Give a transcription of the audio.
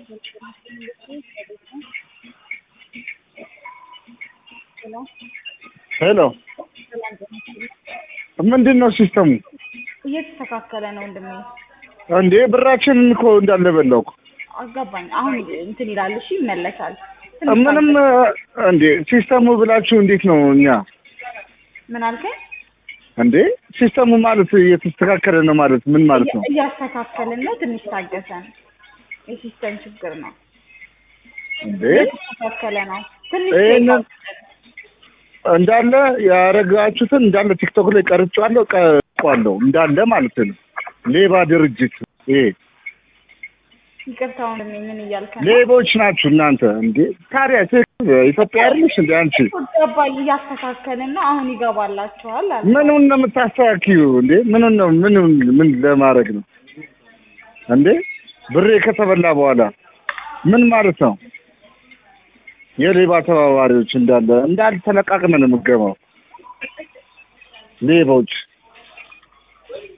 ሄሎ ምንድን ነው ሲስተሙ? እየተስተካከለ ነው ወንድሜ። እንዴ ብራችንን እኮ እንዳለ በላው እኮ። አጋባኝ። አሁን እንትን ይላል። እሺ ይመለሳል። ትንሽ ምንም ታገስ። እንዴ ሲስተሙ ብላችሁ እንዴት ነው እኛ ምን አልከኝ? እንዴ ሲስተሙ ማለት እየተስተካከለ ነው ማለት ምን ማለት ነው? እያስተካከልን ነው። ትንሽ ታገሰን። የሲስተም ችግር ነው። እንዴ እየተስተካከለ ነው። ትንሽ ይሄንን ታገሰን። እንዳለ ያረጋችሁትን እንዳለ ቲክቶክ ላይ ቀርጫለሁ ቀርጫለሁ እንዳለ ማለት ነው። ሌባ ድርጅት ይሄ ይቅርታ ወንድሜ፣ ምን እያልከ ነው? ሌቦች ናችሁ እናንተ። እንዴ ታዲያ ትክክል ኢትዮጵያ አይደለሽ እንዴ አንቺ? ገባኝ። እያስተካከልን ነው። አሁን ይገባላችኋል አለ። ምኑን ነው የምታስተካክዩ እንዴ? ምኑን ነው ምን ምን ለማድረግ ነው እንዴ? ብሬ ከተበላ በኋላ ምን ማለት ነው? የሌባ ተባባሪዎች እንዳለ እንዳለ ተለቃቅመን የምገባው ሌቦች